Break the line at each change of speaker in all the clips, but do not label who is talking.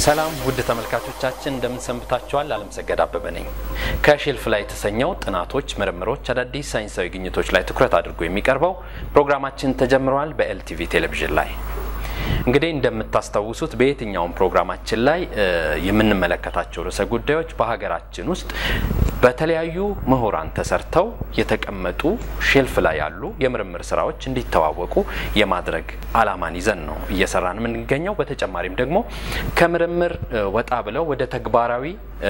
ሰላም ውድ ተመልካቾቻችን እንደምን ሰንብታችኋል? አለምሰገድ አበበ ነኝ። ከሼልፍ ላይ የተሰኘው ጥናቶች፣ ምርምሮች፣ አዳዲስ ሳይንሳዊ ግኝቶች ላይ ትኩረት አድርጎ የሚቀርበው ፕሮግራማችን ተጀምረዋል በኤልቲቪ ቴሌቪዥን ላይ። እንግዲህ እንደምታስታውሱት በየትኛውም ፕሮግራማችን ላይ የምንመለከታቸው ርዕሰ ጉዳዮች በሀገራችን ውስጥ በተለያዩ ምሁራን ተሰርተው የተቀመጡ ሼልፍ ላይ ያሉ የምርምር ስራዎች እንዲተዋወቁ የማድረግ አላማን ይዘን ነው እየሰራን የምንገኘው። በተጨማሪም ደግሞ ከምርምር ወጣ ብለው ወደ ተግባራዊ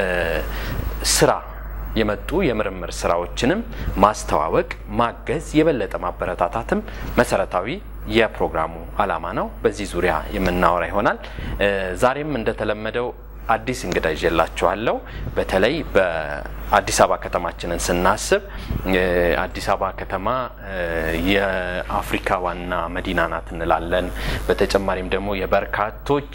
ስራ የመጡ የምርምር ስራዎችንም ማስተዋወቅ፣ ማገዝ፣ የበለጠ ማበረታታትም መሰረታዊ የፕሮግራሙ አላማ ነው። በዚህ ዙሪያ የምናወራ ይሆናል። ዛሬም እንደተለመደው አዲስ እንግዳ ይዤላችኋለሁ። በተለይ በአዲስ አበባ ከተማችንን ስናስብ አዲስ አበባ ከተማ የአፍሪካ ዋና መዲና ናት እንላለን። በተጨማሪም ደግሞ የበርካቶች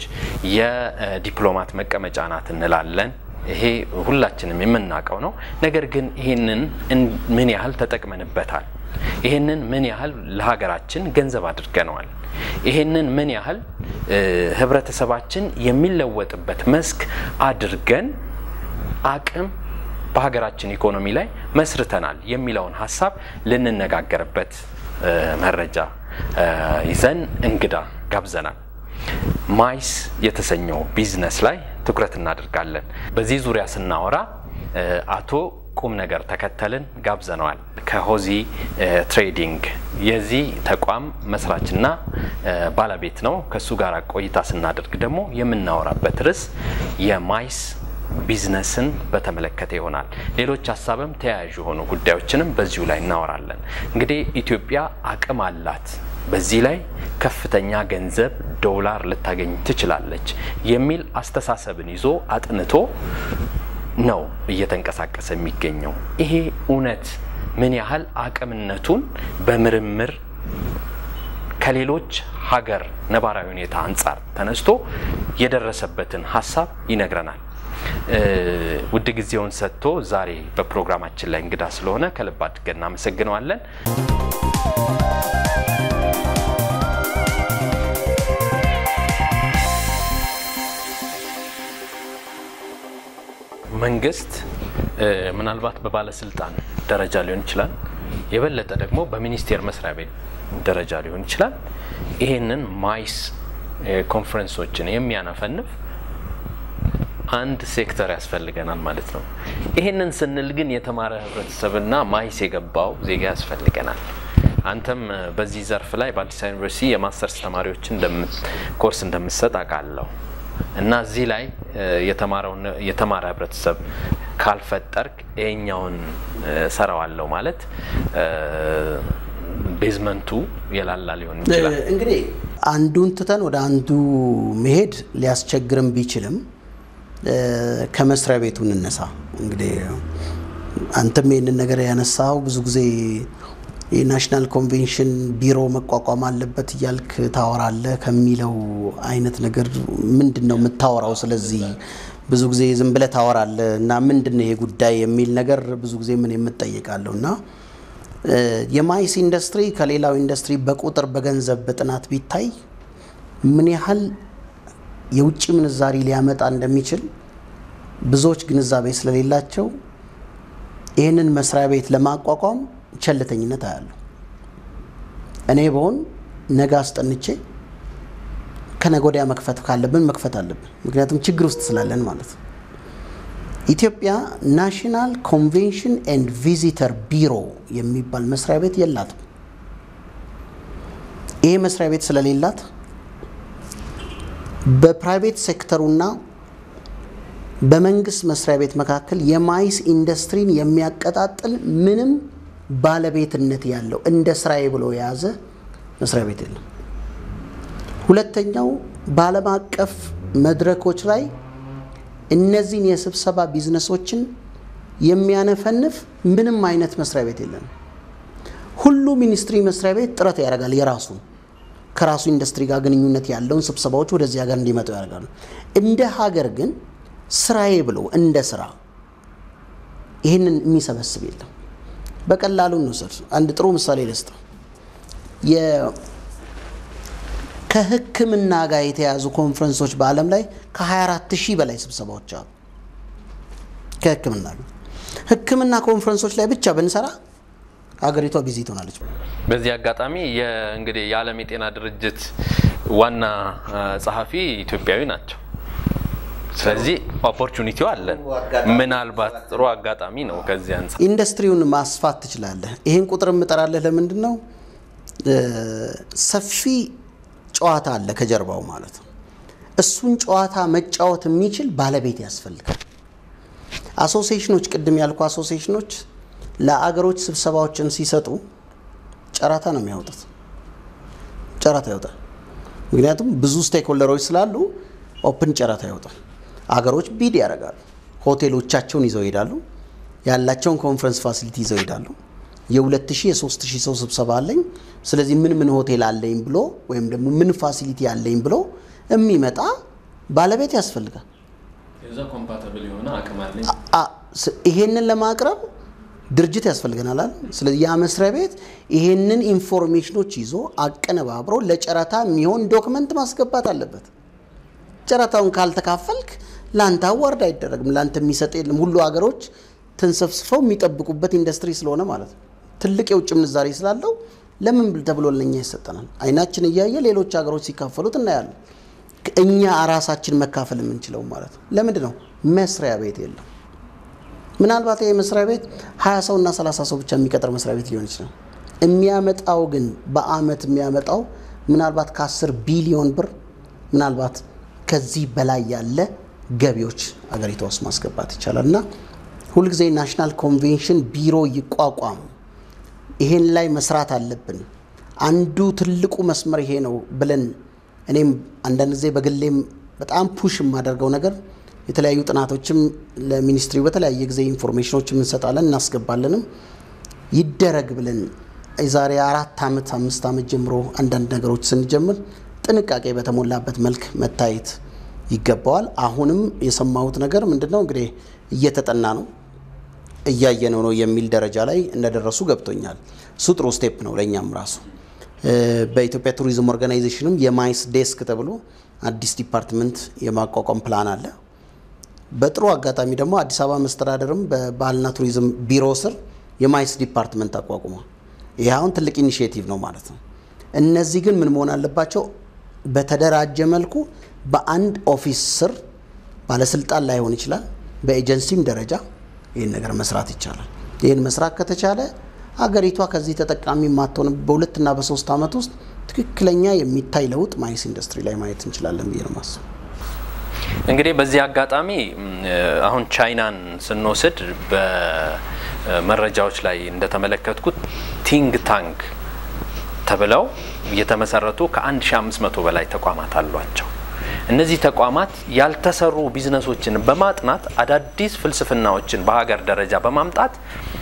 የዲፕሎማት መቀመጫ ናት እንላለን። ይሄ ሁላችንም የምናውቀው ነው። ነገር ግን ይህንን ምን ያህል ተጠቅመንበታል? ይህንን ምን ያህል ለሀገራችን ገንዘብ አድርገነዋል? ይህንን ምን ያህል ህብረተሰባችን የሚለወጥበት መስክ አድርገን አቅም በሀገራችን ኢኮኖሚ ላይ መስርተናል የሚለውን ሀሳብ ልንነጋገርበት መረጃ ይዘን እንግዳ ጋብዘናል። ማይስ የተሰኘው ቢዝነስ ላይ ትኩረት እናደርጋለን። በዚህ ዙሪያ ስናወራ አቶ ቁም ነገር ተከተልን ጋብዘነዋል። ከሆዚ ትሬዲንግ የዚህ ተቋም መስራችና ባለቤት ነው። ከእሱ ጋር ቆይታ ስናደርግ ደግሞ የምናወራበት ርዕስ የማይስ ቢዝነስን በተመለከተ ይሆናል። ሌሎች ሀሳብም ተያያዥ የሆኑ ጉዳዮችንም በዚሁ ላይ እናወራለን። እንግዲህ ኢትዮጵያ አቅም አላት፣ በዚህ ላይ ከፍተኛ ገንዘብ ዶላር ልታገኝ ትችላለች የሚል አስተሳሰብን ይዞ አጥንቶ ነው እየተንቀሳቀሰ የሚገኘው። ይሄ እውነት ምን ያህል አቅምነቱን በምርምር ከሌሎች ሀገር ነባራዊ ሁኔታ አንጻር ተነስቶ የደረሰበትን ሀሳብ ይነግረናል። ውድ ጊዜውን ሰጥቶ ዛሬ በፕሮግራማችን ላይ እንግዳ ስለሆነ ከልብ አድርገን እናመሰግነዋለን። መንግስት ምናልባት በባለስልጣን ደረጃ ሊሆን ይችላል፣ የበለጠ ደግሞ በሚኒስቴር መስሪያ ቤት ደረጃ ሊሆን ይችላል። ይሄንን ማይስ ኮንፈረንሶችን የሚያነፈንፍ አንድ ሴክተር ያስፈልገናል ማለት ነው። ይሄንን ስንል ግን የተማረ ህብረተሰብና ማይስ የገባው ዜጋ ያስፈልገናል። አንተም በዚህ ዘርፍ ላይ በአዲስ አበባ ዩኒቨርሲቲ የማስተርስ ተማሪዎችን ኮርስ እንደምትሰጥ አውቃለሁ እና እዚህ ላይ የተማረ ህብረተሰብ ካልፈጠርክ ይሄኛውን ሰራዋለሁ ማለት ቤዝመንቱ የላላ ሊሆን ይችላል።
እንግዲህ አንዱን ትተን ወደ አንዱ መሄድ ሊያስቸግርም ቢችልም ከመስሪያ ቤቱ እንነሳ። እንግዲህ አንተም ይህንን ነገር ያነሳው ብዙ ጊዜ የናሽናል ኮንቬንሽን ቢሮ መቋቋም አለበት እያልክ ታወራለህ ከሚለው አይነት ነገር ምንድን ነው የምታወራው? ስለዚህ ብዙ ጊዜ ዝም ብለህ ታወራለህ እና ምንድን ነው ይሄ ጉዳይ የሚል ነገር ብዙ ጊዜ ምን የምጠይቃለሁ እና የማይስ ኢንዱስትሪ ከሌላው ኢንዱስትሪ በቁጥር በገንዘብ በጥናት ቢታይ ምን ያህል የውጭ ምንዛሪ ሊያመጣ እንደሚችል ብዙዎች ግንዛቤ ስለሌላቸው ይህንን መስሪያ ቤት ለማቋቋም ቸልተኝነት አያለሁ። እኔ በሆን ነገ አስጠንቼ ከነገ ወዲያ መክፈት ካለብን መክፈት አለብን። ምክንያቱም ችግር ውስጥ ስላለን ማለት ነው። ኢትዮጵያ ናሽናል ኮንቬንሽን ኤንድ ቪዚተር ቢሮ የሚባል መስሪያ ቤት የላትም። ይሄ መስሪያ ቤት ስለሌላት በፕራይቬት ሴክተሩና በመንግስት መስሪያ ቤት መካከል የማይስ ኢንዱስትሪን የሚያቀጣጥል ምንም ባለቤትነት ያለው እንደ ስራዬ ብሎ የያዘ መስሪያ ቤት የለም። ሁለተኛው በዓለም አቀፍ መድረኮች ላይ እነዚህን የስብሰባ ቢዝነሶችን የሚያነፈንፍ ምንም አይነት መስሪያ ቤት የለም። ሁሉ ሚኒስትሪ መስሪያ ቤት ጥረት ያደርጋል የራሱ ከራሱ ኢንዱስትሪ ጋር ግንኙነት ያለውን ስብሰባዎች ወደዚህ ሀገር እንዲመጡ ያደርጋሉ። እንደ ሀገር ግን ስራዬ ብሎ እንደ ስራ ይህንን የሚሰበስብ የለም። በቀላሉ እንውሰድ። አንድ ጥሩ ምሳሌ ልስጥ። ከሕክምና ጋር የተያዙ ኮንፈረንሶች በዓለም ላይ ከ24 ሺህ በላይ ስብሰባዎች አሉ። ከሕክምና ጋር ሕክምና ኮንፈረንሶች ላይ ብቻ ብንሰራ ሀገሪቷ ቢዚ ትሆናለች።
በዚህ አጋጣሚ እንግዲህ የዓለም የጤና ድርጅት ዋና ጸሐፊ ኢትዮጵያዊ ናቸው። ስለዚህ ኦፖርቹኒቲው አለን። ምናልባት ጥሩ አጋጣሚ ነው። ከዚህ አንጻር
ኢንዱስትሪውን ማስፋት ትችላለህ። ይህን ቁጥር የምጠራለህ ለምንድን ነው? ሰፊ ጨዋታ አለ ከጀርባው ማለት ነው። እሱን ጨዋታ መጫወት የሚችል ባለቤት ያስፈልጋል። አሶሲዬሽኖች፣ ቅድም ያልኩ አሶሲዬሽኖች ለአገሮች ስብሰባዎችን ሲሰጡ ጨረታ ነው የሚያወጡት። ጨረታ ያወጣል። ምክንያቱም ብዙ ስቴክሆልደሮች ስላሉ ኦፕን ጨረታ ያወጣል። አገሮች ቢድ ያደርጋሉ። ሆቴሎቻቸውን ይዘው ይሄዳሉ። ያላቸውን ኮንፈረንስ ፋሲሊቲ ይዘው ይሄዳሉ። የ2000 የ3000 ሰው ስብሰባ አለኝ፣ ስለዚህ ምን ምን ሆቴል አለኝ ብሎ ወይም ደግሞ ምን ፋሲሊቲ አለኝ ብሎ የሚመጣ ባለቤት ያስፈልጋል። ይሄንን ለማቅረብ ድርጅት ያስፈልገናል አይደል? ስለዚህ ያ መስሪያ ቤት ይሄንን ኢንፎርሜሽኖች ይዞ አቀነባብሮ ለጨረታ የሚሆን ዶክመንት ማስገባት አለበት። ጨረታውን ካልተካፈልክ ለአንተ አዋርድ አይደረግም። ለአንተ የሚሰጥ የለም። ሁሉ ሀገሮች ተንሰፍስፈው የሚጠብቁበት ኢንዱስትሪ ስለሆነ ማለት ነው። ትልቅ የውጭ ምንዛሬ ስላለው ለምን ተብሎ ለኛ ይሰጠናል? አይናችን እያየ ሌሎች ሀገሮች ሲካፈሉት እናያለን። እኛ ራሳችን መካፈል የምንችለው ማለት ነው። ለምንድን ነው? መስሪያ ቤት የለም። ምናልባት ይህ መስሪያ ቤት ሀያ ሰው እና ሰላሳ ሰው ብቻ የሚቀጥር መስሪያ ቤት ሊሆን ይችላል። የሚያመጣው ግን በአመት የሚያመጣው ምናልባት ከአስር ቢሊዮን ብር ምናልባት ከዚህ በላይ ያለ ገቢዎች አገሪቷ ውስጥ ማስገባት ይቻላል እና ሁልጊዜ ናሽናል ኮንቬንሽን ቢሮ ይቋቋም። ይሄን ላይ መስራት አለብን። አንዱ ትልቁ መስመር ይሄ ነው ብለን እኔም አንዳንድ ጊዜ በግሌም በጣም ፑሽ የማደርገው ነገር የተለያዩ ጥናቶችም ለሚኒስትሪው በተለያየ ጊዜ ኢንፎርሜሽኖችም እንሰጣለን እናስገባለንም ይደረግ ብለን የዛሬ አራት ዓመት አምስት ዓመት ጀምሮ አንዳንድ ነገሮች ስንጀምር ጥንቃቄ በተሞላበት መልክ መታየት ይገባዋል። አሁንም የሰማሁት ነገር ምንድን ነው እንግዲህ እየተጠና ነው እያየነው ነው የሚል ደረጃ ላይ እንደደረሱ ገብቶኛል። እሱ ጥሩ ስቴፕ ነው ለእኛም ራሱ በኢትዮጵያ ቱሪዝም ኦርጋናይዜሽንም የማይስ ዴስክ ተብሎ አዲስ ዲፓርትመንት የማቋቋም ፕላን አለ። በጥሩ አጋጣሚ ደግሞ አዲስ አበባ መስተዳደርም በባህልና ቱሪዝም ቢሮ ስር የማይስ ዲፓርትመንት አቋቁሟል። ይህ አሁን ትልቅ ኢኒሽቲቭ ነው ማለት ነው። እነዚህ ግን ምን መሆን አለባቸው? በተደራጀ መልኩ በአንድ ኦፊስ ስር ባለስልጣን ላይሆን ይችላል፣ በኤጀንሲም ደረጃ ይህን ነገር መስራት ይቻላል። ይህን መስራት ከተቻለ አገሪቷ ከዚህ ተጠቃሚ የማትሆን በሁለትና በሶስት ዓመት ውስጥ ትክክለኛ የሚታይ ለውጥ ማይስ ኢንዱስትሪ ላይ ማየት እንችላለን ብዬ ነው ማስብ።
እንግዲህ በዚህ አጋጣሚ አሁን ቻይናን ስንወስድ በመረጃዎች ላይ እንደተመለከትኩት ቲንግ ታንክ ተብለው የተመሰረቱ ከ1500 በላይ ተቋማት አሏቸው። እነዚህ ተቋማት ያልተሰሩ ቢዝነሶችን በማጥናት አዳዲስ ፍልስፍናዎችን በሀገር ደረጃ በማምጣት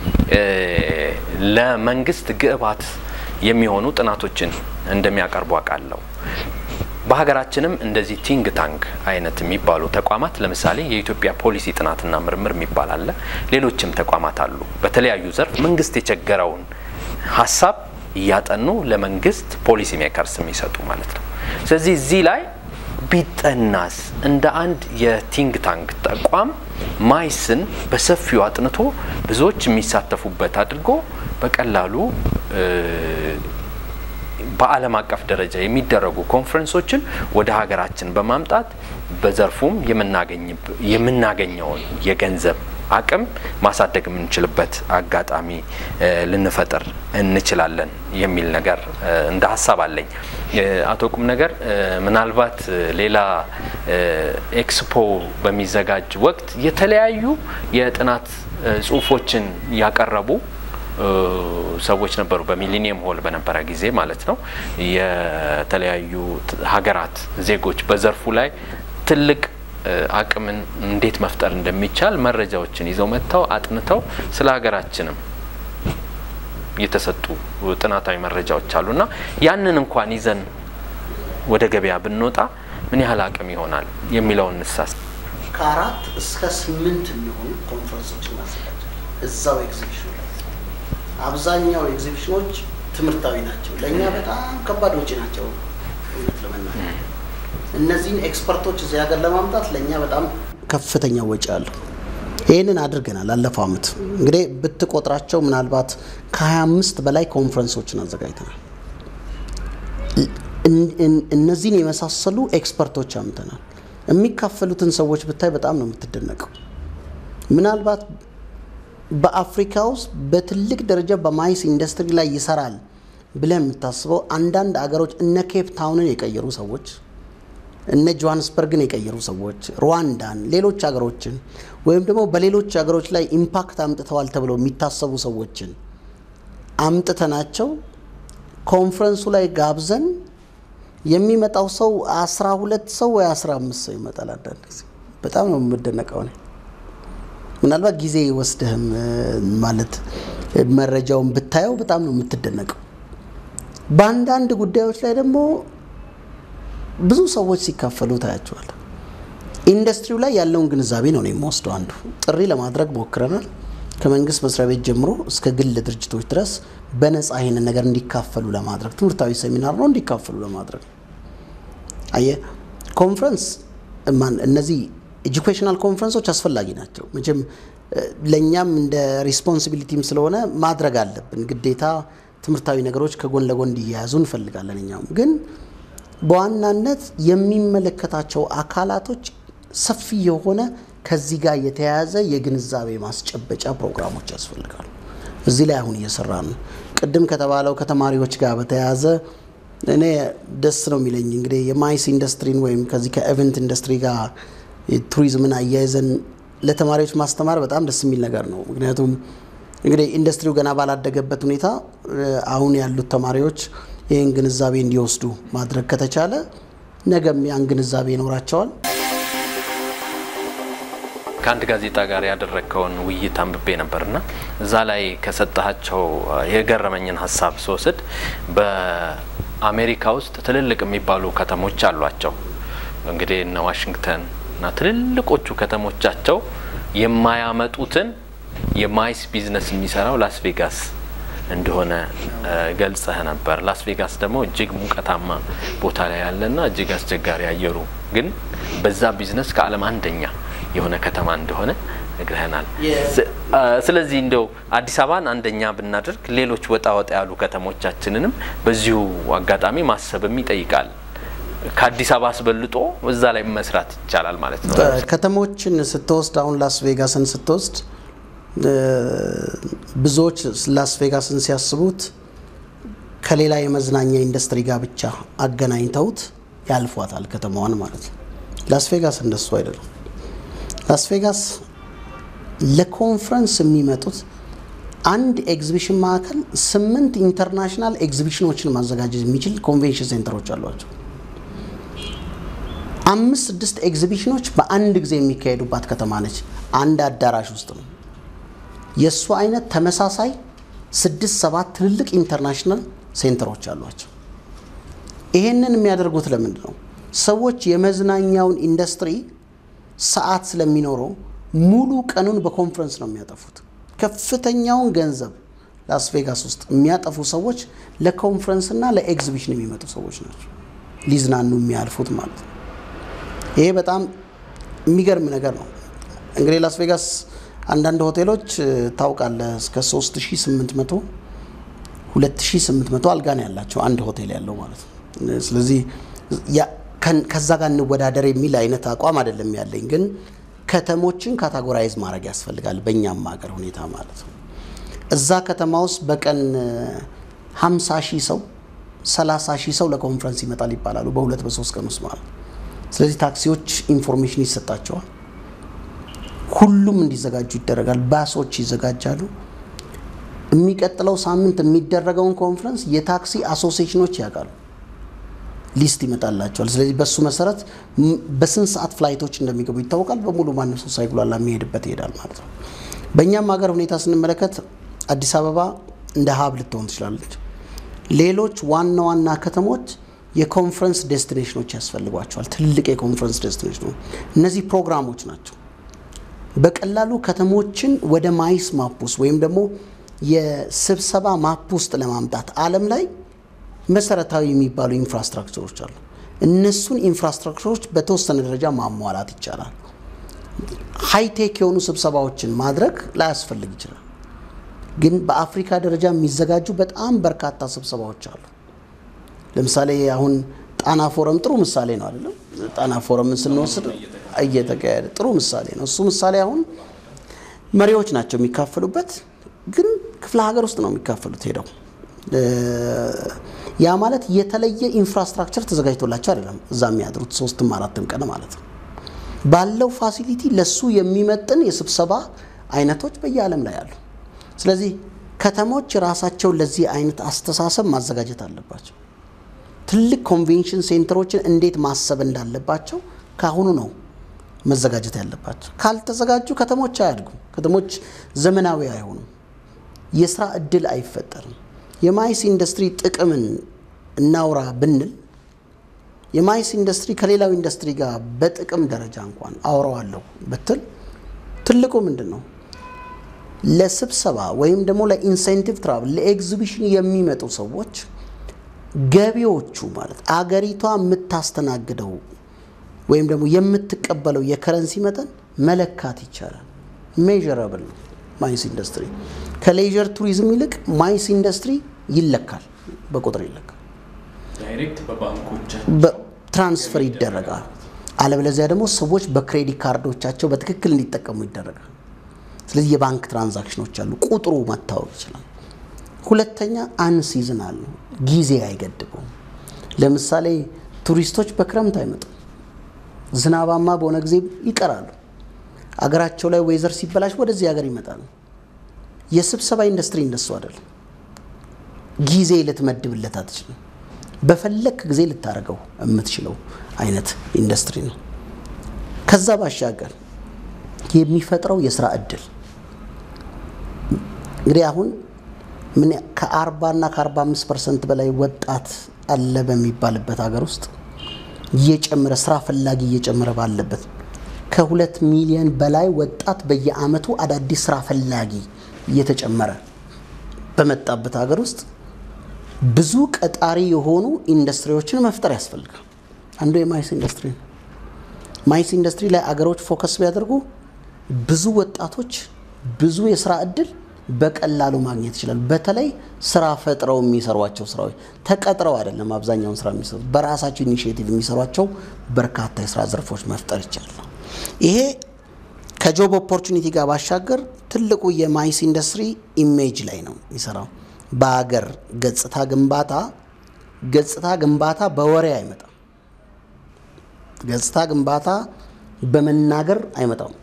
ለመንግስት ግብዓት የሚሆኑ ጥናቶችን እንደሚያቀርቡ አውቃለሁ። በሀገራችንም እንደዚህ ቲንግ ታንክ አይነት የሚባሉ ተቋማት ለምሳሌ የኢትዮጵያ ፖሊሲ ጥናትና ምርምር የሚባል አለ። ሌሎችም ተቋማት አሉ። በተለያዩ ዘርፍ መንግስት የቸገረውን ሀሳብ እያጠኑ ለመንግስት ፖሊሲ ሜከርስ የሚሰጡ ማለት ነው። ስለዚህ እዚህ ላይ ቢጠናስ እንደ አንድ የቲንግ ታንክ ተቋም ማይስን በሰፊው አጥንቶ ብዙዎች የሚሳተፉበት አድርጎ በቀላሉ በዓለም አቀፍ ደረጃ የሚደረጉ ኮንፈረንሶችን ወደ ሀገራችን በማምጣት በዘርፉም የምናገኘውን የገንዘብ አቅም ማሳደግ የምንችልበት አጋጣሚ ልንፈጥር እንችላለን የሚል ነገር እንደ ሀሳብ አለኝ። አቶ ቁም ነገር ምናልባት ሌላ ኤክስፖ በሚዘጋጅ ወቅት የተለያዩ የጥናት ጽሁፎችን ያቀረቡ ሰዎች ነበሩ። በሚሊኒየም ሆል በነበረ ጊዜ ማለት ነው። የተለያዩ ሀገራት ዜጎች በዘርፉ ላይ ትልቅ አቅምን እንዴት መፍጠር እንደሚቻል መረጃዎችን ይዘው መጥተው አጥንተው ስለ ሀገራችንም የተሰጡ ጥናታዊ መረጃዎች አሉና ያንን እንኳን ይዘን ወደ ገበያ ብንወጣ ምን ያህል አቅም ይሆናል የሚለውን እንሳስ
ከአራት እስከ ስምንት የሚሆኑ ኮንፈረንሶች እናዘጋጃለን እዛው ኤግዚቢሽኑ ላይ። አብዛኛው ኤግዚቢሽኖች ትምህርታዊ ናቸው። ለእኛ በጣም ከባድ ወጪ ናቸው እውነት ለመናገር እነዚህን ኤክስፐርቶች እዚህ ሀገር ለማምጣት ለእኛ በጣም ከፍተኛ ወጪ አለው። ይህንን አድርገናል። አለፈው ዓመት እንግዲህ ብትቆጥራቸው ምናልባት ከ25 በላይ ኮንፈረንሶችን አዘጋጅተናል። እነዚህን የመሳሰሉ ኤክስፐርቶች አምተናል። የሚካፈሉትን ሰዎች ብታይ በጣም ነው የምትደነቀው። ምናልባት በአፍሪካ ውስጥ በትልቅ ደረጃ በማይስ ኢንዱስትሪ ላይ ይሰራል ብለህ የምታስበው አንዳንድ አገሮች እነ ኬፕ ታውንን የቀየሩ ሰዎች፣ እነ ጆሃንስበርግን የቀየሩ ሰዎች፣ ሩዋንዳን፣ ሌሎች ሀገሮችን ወይም ደግሞ በሌሎች ሀገሮች ላይ ኢምፓክት አምጥተዋል ተብለው የሚታሰቡ ሰዎችን አምጥተናቸው ኮንፈረንሱ ላይ ጋብዘን የሚመጣው ሰው አስራ ሁለት ሰው ወይ አስራ አምስት ሰው ይመጣል። አንዳንድ ጊዜ በጣም ነው የምደነቀው እኔ ምናልባት ጊዜ ወስደህም ማለት መረጃውን ብታየው በጣም ነው የምትደነቀው። በአንዳንድ ጉዳዮች ላይ ደግሞ ብዙ ሰዎች ሲካፈሉ ታያቸዋል። ኢንዱስትሪው ላይ ያለውን ግንዛቤ ነው የምወስደው። አንዱ ጥሪ ለማድረግ ሞክረናል። ከመንግስት መስሪያ ቤት ጀምሮ እስከ ግል ድርጅቶች ድረስ በነፃ ይህንን ነገር እንዲካፈሉ ለማድረግ ትምህርታዊ ሴሚናር ነው እንዲካፈሉ ለማድረግ አየህ ኮንፈረንስ እነዚህ ኤጁኬሽናል ኮንፈረንሶች አስፈላጊ ናቸው። መቼም ለእኛም እንደ ሪስፖንሲቢሊቲም ስለሆነ ማድረግ አለብን ግዴታ። ትምህርታዊ ነገሮች ከጎን ለጎን እንዲያያዙ እንፈልጋለን። እኛም ግን በዋናነት የሚመለከታቸው አካላቶች ሰፊ የሆነ ከዚህ ጋር የተያያዘ የግንዛቤ ማስጨበጫ ፕሮግራሞች ያስፈልጋሉ። እዚህ ላይ አሁን እየሰራ ነው። ቅድም ከተባለው ከተማሪዎች ጋር በተያያዘ እኔ ደስ ነው የሚለኝ እንግዲህ የማይስ ኢንዱስትሪን ወይም ከዚህ ከኤቨንት ኢንዱስትሪ ጋር ቱሪዝምን አያይዘን ለተማሪዎች ማስተማር በጣም ደስ የሚል ነገር ነው። ምክንያቱም እንግዲህ ኢንዱስትሪው ገና ባላደገበት ሁኔታ አሁን ያሉት ተማሪዎች ይህን ግንዛቤ እንዲወስዱ ማድረግ ከተቻለ ነገም ያን ግንዛቤ ይኖራቸዋል።
ከአንድ ጋዜጣ ጋር ያደረግከውን ውይይት አንብቤ ነበርና እዛ ላይ ከሰጠሃቸው የገረመኝን ሀሳብ ስወስድ በአሜሪካ ውስጥ ትልልቅ የሚባሉ ከተሞች አሏቸው። እንግዲህ እነ ዋሽንግተን እና ትልልቆቹ ከተሞቻቸው የማያመጡትን የማይስ ቢዝነስ የሚሰራው ላስ ቬጋስ እንደሆነ ገልጸህ ነበር። ላስ ቬጋስ ደግሞ እጅግ ሙቀታማ ቦታ ላይ ያለና እጅግ አስቸጋሪ አየሩ ግን በዛ ቢዝነስ ከዓለም አንደኛ የሆነ ከተማ እንደሆነ ነግረህናል። ስለዚህ እንደው አዲስ አበባን አንደኛ ብናደርግ ሌሎች ወጣ ወጣ ያሉ ከተሞቻችንንም በዚሁ አጋጣሚ ማሰብም ይጠይቃል። ከአዲስ አበባ አስበልጦ እዛ ላይ መስራት ይቻላል ማለት ነው።
ከተሞችን ስትወስድ አሁን ላስ ቬጋስን ስትወስድ ብዙዎች ላስ ቬጋስን ሲያስቡት ከሌላ የመዝናኛ ኢንዱስትሪ ጋር ብቻ አገናኝተውት ያልፏታል ከተማዋን ማለት ነው። ላስ ቬጋስ እንደሱ አይደለም። ላስ ቬጋስ ለኮንፈረንስ የሚመጡት አንድ ኤግዚቢሽን ማዕከል ስምንት ኢንተርናሽናል ኤግዚቢሽኖችን ማዘጋጀት የሚችል ኮንቬንሽን ሴንተሮች አሏቸው። አምስት ስድስት ኤግዚቢሽኖች በአንድ ጊዜ የሚካሄዱባት ከተማ ነች። አንድ አዳራሽ ውስጥ ነው። የእሱ አይነት ተመሳሳይ ስድስት ሰባት ትልልቅ ኢንተርናሽናል ሴንተሮች አሏቸው። ይሄንን የሚያደርጉት ለምንድን ነው? ሰዎች የመዝናኛውን ኢንዱስትሪ ሰዓት ስለሚኖረው ሙሉ ቀኑን በኮንፈረንስ ነው የሚያጠፉት። ከፍተኛውን ገንዘብ ላስ ቬጋስ ውስጥ የሚያጠፉ ሰዎች ለኮንፈረንስና ለኤግዚቢሽን የሚመጡ ሰዎች ናቸው። ሊዝናኑ የሚያልፉት ማለት ነው። ይሄ በጣም የሚገርም ነገር ነው። እንግዲህ ላስ ቬጋስ አንዳንድ ሆቴሎች ታውቃለህ እስከ 3800 2800 አልጋ ነው ያላቸው አንድ ሆቴል ያለው ማለት ነው። ስለዚህ ከዛ ጋር እንወዳደር የሚል አይነት አቋም አይደለም ያለኝ፣ ግን ከተሞችን ካታጎራይዝ ማድረግ ያስፈልጋል በእኛም ሀገር ሁኔታ ማለት ነው። እዛ ከተማ ውስጥ በቀን 50 ሺህ ሰው 30 ሺህ ሰው ለኮንፈረንስ ይመጣል ይባላሉ በሁለት በሶስት ቀን ውስጥ ማለት ነው። ስለዚህ ታክሲዎች ኢንፎርሜሽን ይሰጣቸዋል። ሁሉም እንዲዘጋጁ ይደረጋል። ባሶች ይዘጋጃሉ። የሚቀጥለው ሳምንት የሚደረገውን ኮንፈረንስ የታክሲ አሶሲዬሽኖች ያውቃሉ። ሊስት ይመጣላቸዋል። ስለዚህ በሱ መሰረት በስንት ሰዓት ፍላይቶች እንደሚገቡ ይታወቃል። በሙሉ ማንም ሰው ሳይጉላላ የሚሄድበት ይሄዳል ማለት ነው። በእኛም ሀገር ሁኔታ ስንመለከት አዲስ አበባ እንደ ሀብ ልትሆን ትችላለች። ሌሎች ዋና ዋና ከተሞች የኮንፈረንስ ዴስቲኔሽኖች ያስፈልጓቸዋል። ትልቅ የኮንፈረንስ ዴስቲኔሽኖች እነዚህ ፕሮግራሞች ናቸው። በቀላሉ ከተሞችን ወደ ማይስ ማፕ ውስጥ ወይም ደግሞ የስብሰባ ማፕ ውስጥ ለማምጣት ዓለም ላይ መሰረታዊ የሚባሉ ኢንፍራስትራክቸሮች አሉ። እነሱን ኢንፍራስትራክቸሮች በተወሰነ ደረጃ ማሟላት ይቻላል። ሃይቴክ የሆኑ ስብሰባዎችን ማድረግ ላያስፈልግ ይችላል። ግን በአፍሪካ ደረጃ የሚዘጋጁ በጣም በርካታ ስብሰባዎች አሉ። ለምሳሌ አሁን ጣና ፎረም ጥሩ ምሳሌ ነው አይደለም? ጣና ፎረምን ስንወስድ እየተካሄደ ጥሩ ምሳሌ ነው። እሱ ምሳሌ አሁን መሪዎች ናቸው የሚካፈሉበት፣ ግን ክፍለ ሀገር ውስጥ ነው የሚካፈሉት ሄደው ያ ማለት የተለየ ኢንፍራስትራክቸር ተዘጋጅቶላቸው አይደለም እዛ የሚያድሩት ሶስትም አራትም ቀን ማለት ነው። ባለው ፋሲሊቲ ለሱ የሚመጥን የስብሰባ አይነቶች በየዓለም ላይ አሉ። ስለዚህ ከተሞች ራሳቸውን ለዚህ አይነት አስተሳሰብ ማዘጋጀት አለባቸው። ትልቅ ኮንቬንሽን ሴንተሮችን እንዴት ማሰብ እንዳለባቸው ካሁኑ ነው መዘጋጀት ያለባቸው። ካልተዘጋጁ ከተሞች አያድጉም። ከተሞች ዘመናዊ አይሆኑም። የስራ እድል አይፈጠርም። የማይስ ኢንዱስትሪ ጥቅምን እናውራ ብንል የማይስ ኢንዱስትሪ ከሌላው ኢንዱስትሪ ጋር በጥቅም ደረጃ እንኳን አውረዋለሁ ብትል ትልቁ ምንድን ነው? ለስብሰባ ወይም ደግሞ ለኢንሴንቲቭ ትራቭል ለኤግዚቢሽን የሚመጡ ሰዎች ገቢዎቹ ማለት አገሪቷ የምታስተናግደው ወይም ደግሞ የምትቀበለው የከረንሲ መጠን መለካት ይቻላል። ሜዥረብል ነው ማይስ ኢንዱስትሪ። ከሌዥር ቱሪዝም ይልቅ ማይስ ኢንዱስትሪ ይለካል፣ በቁጥር ይለካል።
ዳይሬክት በባንኮች
ትራንስፈር ይደረጋል። አለበለዚያ ደግሞ ሰዎች በክሬዲት ካርዶቻቸው በትክክል እንዲጠቀሙ ይደረጋል። ስለዚህ የባንክ ትራንዛክሽኖች አሉ፣ ቁጥሩ መታወቅ ይችላል። ሁለተኛ አንሲዝናል ነው፣ ጊዜ አይገድበውም። ለምሳሌ ቱሪስቶች በክረምት አይመጡም፣ ዝናባማ በሆነ ጊዜ ይቀራሉ። አገራቸው ላይ ወይዘር ሲበላሽ ወደዚህ ሀገር ይመጣሉ። የስብሰባ ኢንዱስትሪ እንደሱ አይደለም። ጊዜ ልትመድብለት አትችልም። በፈለክ ጊዜ ልታደርገው የምትችለው አይነት ኢንዱስትሪ ነው። ከዛ ባሻገር የሚፈጥረው የስራ እድል እንግዲህ አሁን ምን ከአርባ እና ከአርባ አምስት ፐርሰንት በላይ ወጣት አለ በሚባልበት ሀገር ውስጥ እየጨመረ ስራ ፈላጊ እየጨመረ ባለበት ከሁለት ሚሊዮን በላይ ወጣት በየአመቱ አዳዲስ ስራ ፈላጊ እየተጨመረ በመጣበት ሀገር ውስጥ ብዙ ቀጣሪ የሆኑ ኢንዱስትሪዎችን መፍጠር ያስፈልጋል። አንዱ የማይስ ኢንዱስትሪ ነው። ማይስ ኢንዱስትሪ ላይ አገሮች ፎከስ ቢያደርጉ ብዙ ወጣቶች ብዙ የስራ እድል በቀላሉ ማግኘት ይችላሉ። በተለይ ስራ ፈጥረው የሚሰሯቸው ስራዎች ተቀጥረው አይደለም አብዛኛውን ስራ የሚሰሩት በራሳቸው ኢኒሽቲቭ የሚሰሯቸው በርካታ የስራ ዘርፎች መፍጠር ይቻላል። ይሄ ከጆብ ኦፖርቹኒቲ ጋር ባሻገር ትልቁ የማይስ ኢንዱስትሪ ኢሜጅ ላይ ነው የሚሰራው። በሀገር ገጽታ ግንባታ ገጽታ ግንባታ በወሬ አይመጣም። ገጽታ ግንባታ በመናገር አይመጣም።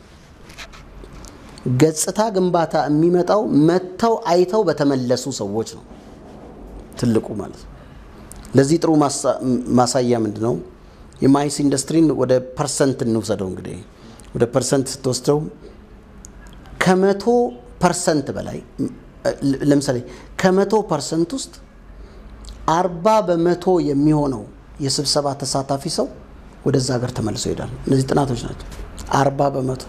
ገጽታ ግንባታ የሚመጣው መጥተው አይተው በተመለሱ ሰዎች ነው። ትልቁ ማለት ነው። ለዚህ ጥሩ ማሳያ ምንድን ነው? የማይስ ኢንዱስትሪን ወደ ፐርሰንት እንውሰደው። እንግዲህ ወደ ፐርሰንት ስትወስደው ከመቶ ፐርሰንት በላይ ለምሳሌ ከመቶ ፐርሰንት ውስጥ አርባ በመቶ የሚሆነው የስብሰባ ተሳታፊ ሰው ወደዛ ሀገር ተመልሶ ይሄዳል። እነዚህ ጥናቶች ናቸው። አርባ በመቶ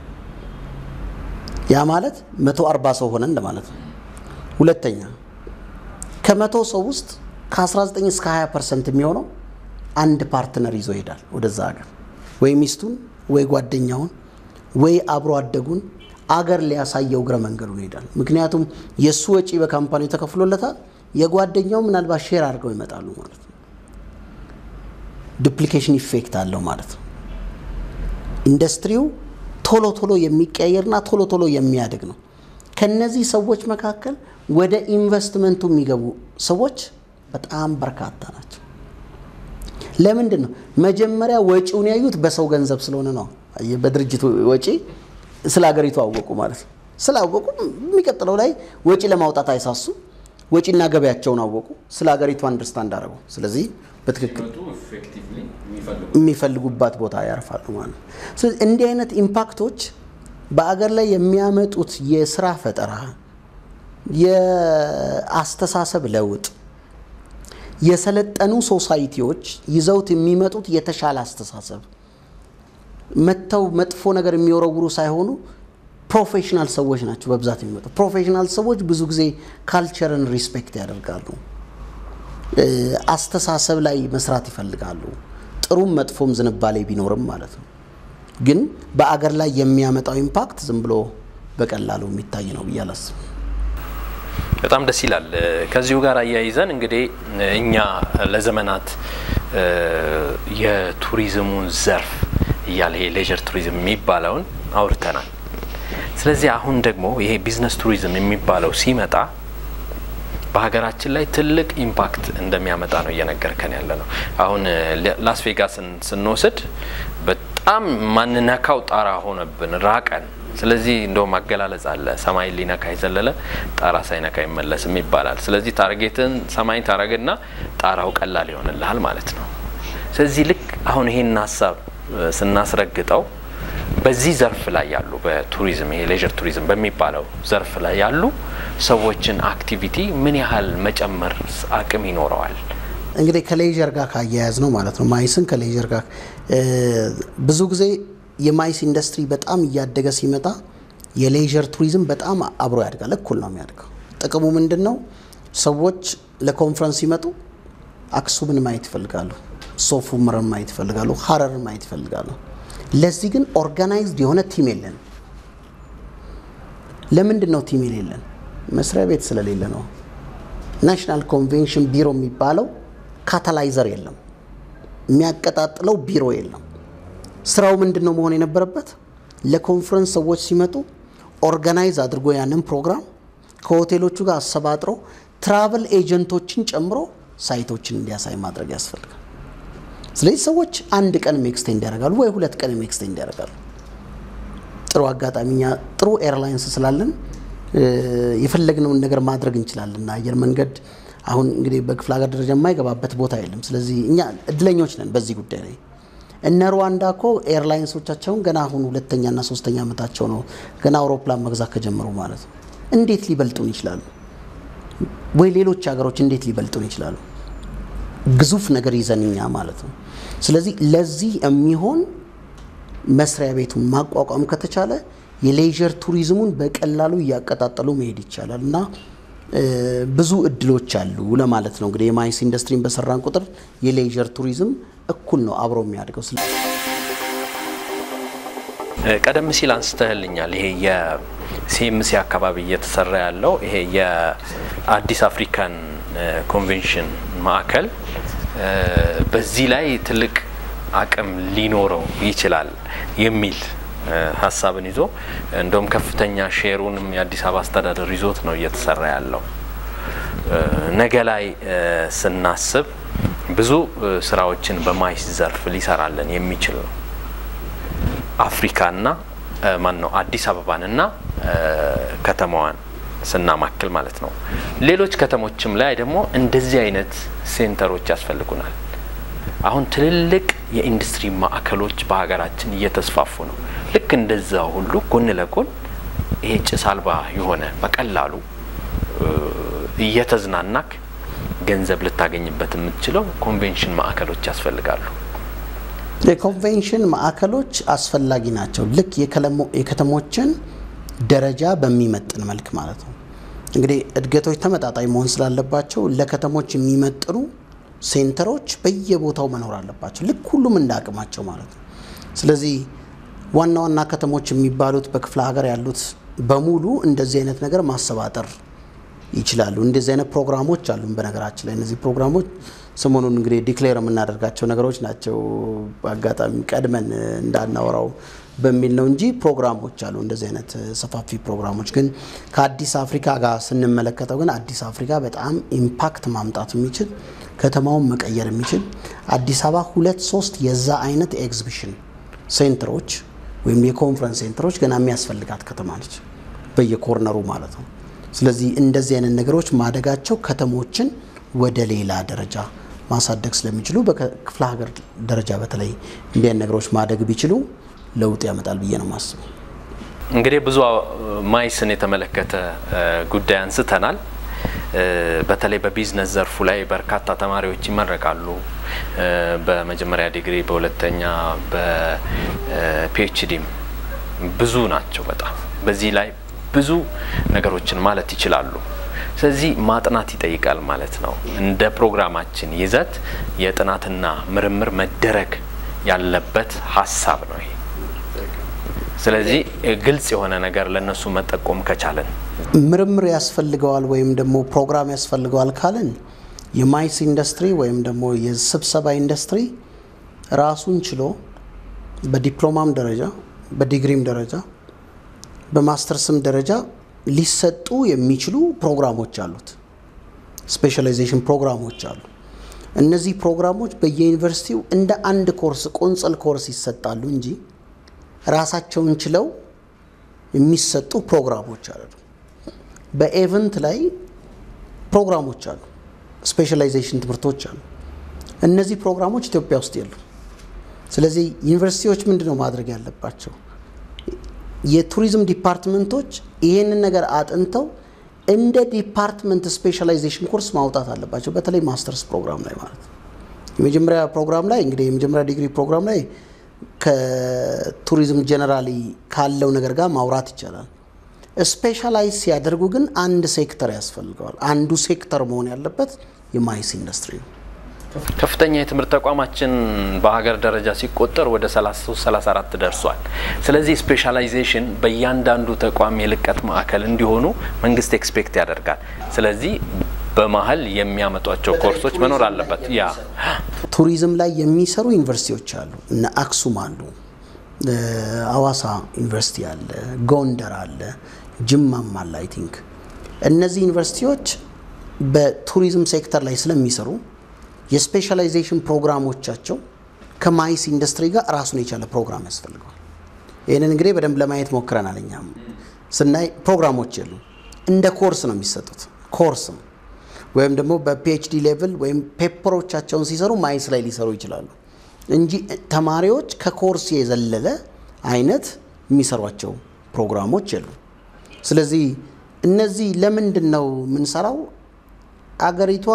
ያ ማለት መቶ አርባ ሰው ሆነ እንደማለት ነው። ሁለተኛ ከመቶ ሰው ውስጥ ከ19 እስከ 20 ፐርሰንት የሚሆነው አንድ ፓርትነር ይዞ ይሄዳል ወደዛ ሀገር ወይ ሚስቱን ወይ ጓደኛውን ወይ አብሮ አደጉን አገር ሊያሳየው እግረ መንገዱን ይሄዳል። ምክንያቱም የእሱ ወጪ በካምፓኒው ተከፍሎለታል። የጓደኛው ምናልባት ሼር አድርገው ይመጣሉ ማለት ነው። ዱፕሊኬሽን ኢፌክት አለው ማለት ነው። ኢንዱስትሪው ቶሎ ቶሎ የሚቀየርና ቶሎ ቶሎ የሚያድግ ነው። ከነዚህ ሰዎች መካከል ወደ ኢንቨስትመንቱ የሚገቡ ሰዎች በጣም በርካታ ናቸው። ለምንድን ነው? መጀመሪያ ወጪውን ያዩት በሰው ገንዘብ ስለሆነ ነው። በድርጅቱ ወጪ ስለ ሀገሪቱ አወቁ ማለት ነው። ስላወቁ የሚቀጥለው ላይ ወጪ ለማውጣት አይሳሱ። ወጪና ገበያቸውን አወቁ። ስለ ሀገሪቱ አንደርስታንድ አደረጉ። ስለዚህ በትክክል የሚፈልጉባት ቦታ ያርፋሉ ማለት ነው። ስለዚህ እንዲህ አይነት ኢምፓክቶች በአገር ላይ የሚያመጡት የስራ ፈጠራ፣ የአስተሳሰብ ለውጥ፣ የሰለጠኑ ሶሳይቲዎች ይዘውት የሚመጡት የተሻለ አስተሳሰብ መጥተው መጥፎ ነገር የሚወረውሩ ሳይሆኑ ፕሮፌሽናል ሰዎች ናቸው በብዛት የሚመጡ። ፕሮፌሽናል ሰዎች ብዙ ጊዜ ካልቸርን ሪስፔክት ያደርጋሉ። አስተሳሰብ ላይ መስራት ይፈልጋሉ። ጥሩም መጥፎም ዝንባሌ ቢኖርም ማለት ነው። ግን በአገር ላይ የሚያመጣው ኢምፓክት ዝም ብሎ በቀላሉ የሚታይ ነው ብዬ አላስብም።
በጣም ደስ ይላል። ከዚሁ ጋር አያይዘን እንግዲህ እኛ ለዘመናት የቱሪዝሙን ዘርፍ እያለ ይሄ ሌጀር ቱሪዝም የሚባለውን አውርተናል። ስለዚህ አሁን ደግሞ ይሄ ቢዝነስ ቱሪዝም የሚባለው ሲመጣ በሀገራችን ላይ ትልቅ ኢምፓክት እንደሚያመጣ ነው እየነገርከን ያለ ነው። አሁን ላስ ቬጋስን ስንወስድ በጣም ማንነካው ጣራ ሆነብን፣ ራቀን። ስለዚህ እንደውም አገላለጽ አለ፣ ሰማይ ሊነካ የዘለለ ጣራ ሳይነካ አይመለስም ይባላል። ስለዚህ ታርጌትን ሰማይ ታረግና ጣራው ቀላል ይሆንልሃል ማለት ነው። ስለዚህ ልክ አሁን ይሄን ሀሳብ ስናስረግጠው በዚህ ዘርፍ ላይ ያሉ በቱሪዝም ይሄ ሌጀር ቱሪዝም በሚባለው ዘርፍ ላይ ያሉ ሰዎችን አክቲቪቲ ምን ያህል መጨመር አቅም ይኖረዋል?
እንግዲህ ከሌጀር ጋር ካያያዝ ነው ማለት ነው። ማይስን ከሌጀር ጋር ብዙ ጊዜ የማይስ ኢንዱስትሪ በጣም እያደገ ሲመጣ የሌጀር ቱሪዝም በጣም አብሮ ያድጋል። እኩል ነው የሚያድገው። ጥቅሙ ምንድን ነው? ሰዎች ለኮንፈረንስ ሲመጡ አክሱምን ማየት ይፈልጋሉ፣ ሶፍ ዑመርን ማየት ይፈልጋሉ፣ ሀረርን ማየት ይፈልጋሉ። ለዚህ ግን ኦርጋናይዝድ የሆነ ቲም የለን። ለምንድን ነው ቲም የሌለን? መስሪያ ቤት ስለሌለ ነው። ናሽናል ኮንቬንሽን ቢሮ የሚባለው ካታላይዘር የለም፣ የሚያቀጣጥለው ቢሮ የለም። ስራው ምንድን ነው መሆን የነበረበት? ለኮንፈረንስ ሰዎች ሲመጡ ኦርጋናይዝ አድርጎ ያንን ፕሮግራም ከሆቴሎቹ ጋር አሰባጥሮ ትራቨል ኤጀንቶችን ጨምሮ ሳይቶችን እንዲያሳይ ማድረግ ያስፈልጋል። ስለዚህ ሰዎች አንድ ቀን ኤክስቴንድ ያደርጋሉ ወይ ሁለት ቀን ኤክስቴንድ ያደርጋሉ። ጥሩ አጋጣሚ እኛ ጥሩ ኤርላይንስ ስላለን የፈለግነውን ነገር ማድረግ እንችላለን። አየር መንገድ አሁን እንግዲህ በክፍለ ሀገር ደረጃ የማይገባበት ቦታ የለም። ስለዚህ እኛ እድለኞች ነን በዚህ ጉዳይ ላይ። እነ ሩዋንዳ እኮ ኤርላይንሶቻቸውን ገና አሁን ሁለተኛና ሶስተኛ ዓመታቸው ነው ገና አውሮፕላን መግዛት ከጀመሩ ማለት ነው። እንዴት ሊበልጡን ይችላሉ? ወይ ሌሎች ሀገሮች እንዴት ሊበልጡን ይችላሉ? ግዙፍ ነገር ይዘን እኛ ማለት ነው። ስለዚህ ለዚህ የሚሆን መስሪያ ቤቱን ማቋቋም ከተቻለ የሌዥር ቱሪዝሙን በቀላሉ እያቀጣጠሉ መሄድ ይቻላል እና ብዙ እድሎች አሉ ለማለት ነው። እንግዲህ የማይስ ኢንዱስትሪን በሰራን ቁጥር የሌዥር ቱሪዝም እኩል ነው አብሮ የሚያድገው።
ቀደም ሲል አንስተህልኛል። ይሄ የሲኤምሲ አካባቢ እየተሰራ ያለው ይሄ የአዲስ አፍሪካን ኮንቬንሽን ማዕከል በዚህ ላይ ትልቅ አቅም ሊኖረው ይችላል የሚል ሀሳብን ይዞ እንደውም ከፍተኛ ሼሩንም የአዲስ አበባ አስተዳደር ይዞት ነው እየተሰራ ያለው። ነገ ላይ ስናስብ ብዙ ስራዎችን በማይስ ዘርፍ ሊሰራለን የሚችል ነው። አፍሪካና ማን ነው አዲስ አበባንና ከተማዋን ስናማክል ማለት ነው። ሌሎች ከተሞችም ላይ ደግሞ እንደዚህ አይነት ሴንተሮች ያስፈልጉናል። አሁን ትልልቅ የኢንዱስትሪ ማዕከሎች በሀገራችን እየተስፋፉ ነው። ልክ እንደዛ ሁሉ ጎን ለጎን ይሄ ጭስ አልባ የሆነ በቀላሉ እየተዝናናክ ገንዘብ ልታገኝበት የምትችለው ኮንቬንሽን ማዕከሎች ያስፈልጋሉ።
የኮንቬንሽን ማዕከሎች አስፈላጊ ናቸው። ልክ የከተሞችን ደረጃ በሚመጥን መልክ ማለት ነው። እንግዲህ እድገቶች ተመጣጣኝ መሆን ስላለባቸው ለከተሞች የሚመጥኑ ሴንተሮች በየቦታው መኖር አለባቸው። ልክ ሁሉም እንደ አቅማቸው ማለት ነው። ስለዚህ ዋና ዋና ከተሞች የሚባሉት በክፍለ ሀገር ያሉት በሙሉ እንደዚህ አይነት ነገር ማሰባጠር ይችላሉ። እንደዚህ አይነት ፕሮግራሞች አሉ። በነገራችን ላይ እነዚህ ፕሮግራሞች ሰሞኑን እንግዲህ ዲክሌር የምናደርጋቸው ነገሮች ናቸው። በአጋጣሚ ቀድመን እንዳናወራው በሚል ነው እንጂ ፕሮግራሞች አሉ። እንደዚህ አይነት ሰፋፊ ፕሮግራሞች ግን ከአዲስ አፍሪካ ጋር ስንመለከተው ግን አዲስ አፍሪካ በጣም ኢምፓክት ማምጣት የሚችል ከተማውን መቀየር የሚችል አዲስ አበባ ሁለት ሶስት የዛ አይነት ኤግዚቢሽን ሴንተሮች ወይም የኮንፈረንስ ሴንተሮች ገና የሚያስፈልጋት ከተማ ነች፣ በየኮርነሩ ማለት ነው። ስለዚህ እንደዚህ አይነት ነገሮች ማደጋቸው ከተሞችን ወደ ሌላ ደረጃ ማሳደግ ስለሚችሉ በክፍለ ሀገር ደረጃ በተለይ እንዲህ አይነት ነገሮች ማደግ ቢችሉ ለውጥ ያመጣል ብዬ ነው የማስበው።
እንግዲህ ብዙ ማይስን የተመለከተ ጉዳይ አንስተናል። በተለይ በቢዝነስ ዘርፉ ላይ በርካታ ተማሪዎች ይመረቃሉ። በመጀመሪያ ዲግሪ፣ በሁለተኛ በፒኤችዲም ብዙ ናቸው በጣም በዚህ ላይ ብዙ ነገሮችን ማለት ይችላሉ። ስለዚህ ማጥናት ይጠይቃል ማለት ነው። እንደ ፕሮግራማችን ይዘት የጥናትና ምርምር መደረግ ያለበት ሀሳብ ነው ይሄ። ስለዚህ ግልጽ የሆነ ነገር ለእነሱ መጠቆም ከቻለን
ምርምር ያስፈልገዋል ወይም ደግሞ ፕሮግራም ያስፈልገዋል ካልን የማይስ ኢንዱስትሪ ወይም ደግሞ የስብሰባ ኢንዱስትሪ ራሱን ችሎ በዲፕሎማም ደረጃ በዲግሪም ደረጃ በማስተርስም ደረጃ ሊሰጡ የሚችሉ ፕሮግራሞች አሉት። ስፔሻላይዜሽን ፕሮግራሞች አሉ። እነዚህ ፕሮግራሞች በየዩኒቨርሲቲው እንደ አንድ ኮርስ ቆንጽል ኮርስ ይሰጣሉ እንጂ ራሳቸውን ችለው የሚሰጡ ፕሮግራሞች አሉ። በኤቨንት ላይ ፕሮግራሞች አሉ። ስፔሻላይዜሽን ትምህርቶች አሉ። እነዚህ ፕሮግራሞች ኢትዮጵያ ውስጥ የሉ። ስለዚህ ዩኒቨርሲቲዎች ምንድን ነው ማድረግ ያለባቸው? የቱሪዝም ዲፓርትመንቶች ይህንን ነገር አጥንተው እንደ ዲፓርትመንት ስፔሻላይዜሽን ኮርስ ማውጣት አለባቸው። በተለይ ማስተርስ ፕሮግራም ላይ ማለት ነው። የመጀመሪያ ፕሮግራም ላይ እንግዲህ የመጀመሪያ ዲግሪ ፕሮግራም ላይ ከቱሪዝም ጀነራሊ ካለው ነገር ጋር ማውራት ይቻላል። ስፔሻላይዝ ሲያደርጉ ግን አንድ ሴክተር ያስፈልገዋል። አንዱ ሴክተር መሆን ያለበት የማይስ ኢንዱስትሪ ነው።
ከፍተኛ የትምህርት ተቋማችን በሀገር ደረጃ ሲቆጠር ወደ 33 34 ደርሷል። ስለዚህ ስፔሻላይዜሽን በእያንዳንዱ ተቋም የልቀት ማዕከል እንዲሆኑ መንግስት ኤክስፔክት ያደርጋል። ስለዚህ በመሀል የሚያመጧቸው ኮርሶች መኖር አለበት። ያ
ቱሪዝም ላይ የሚሰሩ ዩኒቨርሲቲዎች አሉ። እነ አክሱም አሉ፣ አዋሳ ዩኒቨርሲቲ አለ፣ ጎንደር አለ፣ ጅማም አለ። አይ ቲንክ እነዚህ ዩኒቨርሲቲዎች በቱሪዝም ሴክተር ላይ ስለሚሰሩ የስፔሻላይዜሽን ፕሮግራሞቻቸው ከማይስ ኢንዱስትሪ ጋር ራሱን የቻለ ፕሮግራም ያስፈልገዋል። ይህንን እንግዲህ በደንብ ለማየት ሞክረናል። እኛም ስናይ ፕሮግራሞች የሉ እንደ ኮርስ ነው የሚሰጡት። ኮርስም ወይም ደግሞ በፒኤችዲ ሌቭል ወይም ፔፐሮቻቸውን ሲሰሩ ማይስ ላይ ሊሰሩ ይችላሉ እንጂ ተማሪዎች ከኮርስ የዘለለ አይነት የሚሰሯቸው ፕሮግራሞች የሉ። ስለዚህ እነዚህ ለምንድን ነው የምንሰራው? አገሪቷ